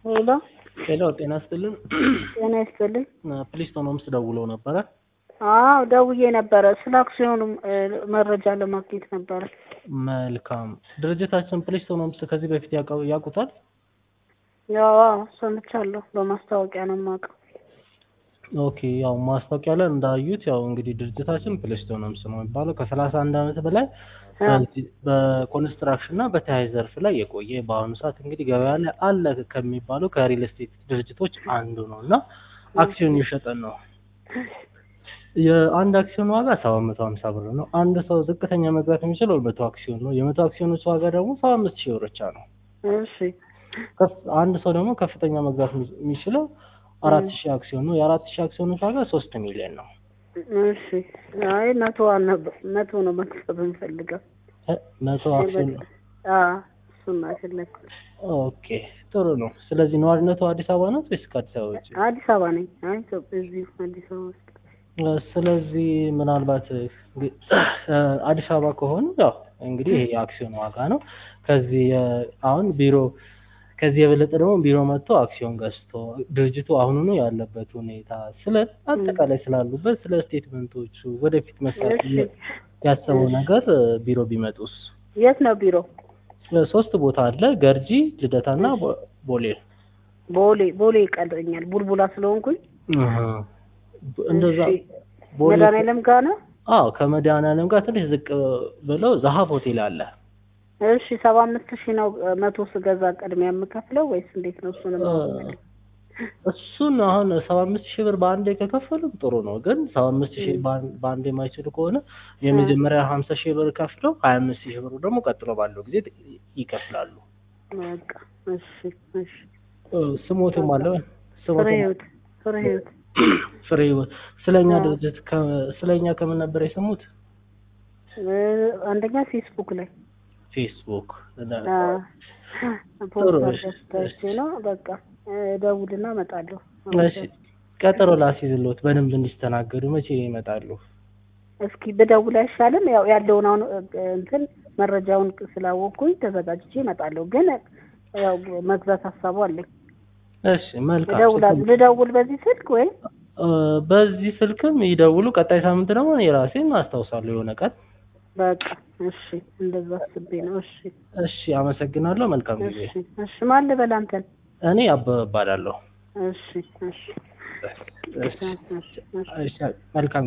ሄሎ ሄሎ ጤና ይስጥልን። ጤና ይስጥልኝ። ፕሊስቶን ሆምስ ደውለው ነበረ። አዎ ደውዬ ነበረ። ስለ አክሲዮኑ እ፣ መረጃ ለማግኘት ነበረ። መልካም ድርጅታችን ፕሊስቶን ሆምስ ከዚህ በፊት ያውቀው- ያውቁታል? ያው አዎ፣ ሰምቻለሁ። በማስታወቂያ ነው የማውቀው። ኦኬ ያው ማስታወቂያ ላይ እንዳዩት ያው እንግዲህ ድርጅታችን ፕሊስቶን ሆምስ ነው የሚባለው ከሰላሳ አንድ ዓመት በላይ አ፣ በዚህ- በኮንስትራክሽን እና በተያያዥ ዘርፍ ላይ የቆየ በአሁኑ ሰዓት እንግዲህ ገበያ ላይ አለ ከሚባሉ ከሪል ስቴት ድርጅቶች አንዱ ነው እና አክሲዮን እየሸጠን ነው። የአንድ አክሲዮን ዋጋ ሰባት መቶ ሀምሳ ብር ነው። አንድ ሰው ዝቅተኛ መግዛት የሚችለው መቶ አክሲዮን ነው። የመቶ አክሲዮኖች ዋጋ ደግሞ ሰባ አምስት ሺህ ብር ብቻ ነው። እሺ ከፍ- አንድ ሰው ደግሞ ከፍተኛ መግዛት የሚ- የሚችለው አራት ሺህ አክሲዮን ነው። የአራት ሺህ አክሲዮኖች ዋጋ ሶስት ሚሊዮን ነው። እሺ። አይ መቶ አልነበ መቶ ነው መክፈት የምፈልገው። እ፣ መቶ አክሲዮን ነው። አዎ እሱን ነው የፈለግኩት። ኦኬ ጥሩ ነው። ስለዚህ ነዋሪነቱ አዲስ አበባ ነው ወይስ ከአዲስ አበባ ውጭ? አዲስ አበባ ነኝ። አይ ኢትዮጵያ እዚሁ አዲስ አበባ ውስጥ ስለዚህ ምናልባት እንግዲህ አዲስ አበባ ከሆኑ ያው እንግዲህ ይሄ የአክሲዮን ዋጋ ነው። ከዚህ የ- አሁን ቢሮ ከዚህ የበለጠ ደግሞ ቢሮ መጥቶ አክሲዮን ገዝቶ ድርጅቱ አሁኑኑ ያለበት ሁኔታ ስለ አጠቃላይ ስላሉበት ስለ ስቴትመንቶቹ ወደፊት መስራት እሺ። ያሰበው እሺ። ነገር ቢሮ ቢመጡስ? የት ነው ቢሮ? ሶስት ቦታ አለ፣ ገርጂ፣ ልደታና ቦ- ቦሌ። ቦሌ ቦሌ ይቀልኛል ቡልቡላ ስለሆንኩኝ። አሃ። እንደዛ እሺ። ቦሌ መድኃኒዓለም ጋር ነው። አዎ ከመድኃኒዓለም ጋር ትንሽ ዝቅ ብለው ዛሀብ ሆቴል አለ። እሺ ሰባ አምስት ሺህ ነው እ፣ መቶ ስገዛ ቅድሚያ የምከፍለው ወይስ እንዴት ነው? እሱንም አውቅ- እሱን አሁን ሰባ አምስት ሺህ ብር በአንዴ ከከፈሉ ጥሩ ነው። ግን ሰባ አምስት ሺህ በአን- በአንዴ የማይችሉ ከሆነ የመጀመሪያ ሀምሳ ሺህ ብር ከፍለው ሀያ አምስት ሺህ ብሩ ደግሞ ቀጥሎ ባለው ጊዜ ይከፍላሉ። በቃ እሺ እሺ። እ፣ ስሞትም አለ ፍሬ ስሞትም ህይወት ፍሬ ህይወት ፍሬ ህይወት። ስለኛ አዎ። ድርጅት ከ- ስለኛ ከምን ነበር የሰሙት? እ፣ አንደኛ ፌስቡክ ላይ ፌስቡክ። አ፣ ጥሩ፣ ፖስት እሺ፣ አድርገሽ ነው። በቃ እ፣ ደውልና እመጣለሁ። እሺ ቀጠሮ ላስይዝልዎት በደንብ እንዲስተናገዱ መቼ ይመጣሉ? እስኪ ብደውል አይሻልም? ያው ያለውን አሁን እ፣ እንትን መረጃውን ስላወቅኩኝ ተዘጋጅቼ እመጣለሁ። ግን ያው መግዛት ሀሳቡ አለኝ። እሺ መልካም። እደውላለሁ። ልደውል በዚህ ስልክ ወይ? እ፣ በዚህ ስልክም ይደውሉ። ቀጣይ ሳምንት ደግሞ እኔ ራሴን አስታውሳለሁ የሆነ ቀን። በቃ እሺ፣ እንደዛ አስቤ ነው። እሺ እሺ አመሰግናለሁ። መልካም ጊዜ። እሺ እሺ። ማን ልበል አንተን? እኔ አበበ እባላለሁ። እሺ እሺ እሺ፣ እሺ እሺ። እሺ፣ መልካም